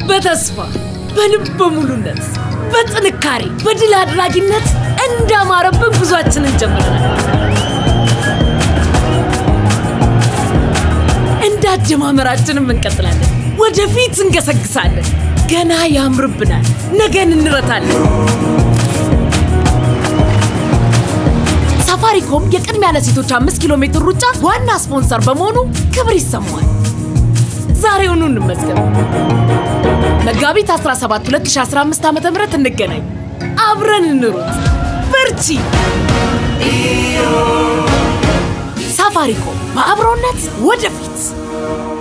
በተስፋ በልበ ሙሉነት በጥንካሬ በድል አድራጊነት እንዳማረብን ጉዟችንን ጀምረናል። እንደ አጀማመራችንም እንቀጥላለን። ወደፊት እንገሰግሳለን። ገና ያምርብናል። ነገን እንረታለን። ሳፋሪኮም የቅድሚያ ለሴቶች አምስት ኪሎ ሜትር ሩጫ ዋና ስፖንሰር በመሆኑ ክብር ይሰማዋል። ዛሬውኑ እንመዝገብ። መጋቢት 17 2015 ዓ ም እንገናኝ። አብረን እንሩጥ። በርቺ። ሳፋሪኮም በአብሮነት ወደፊት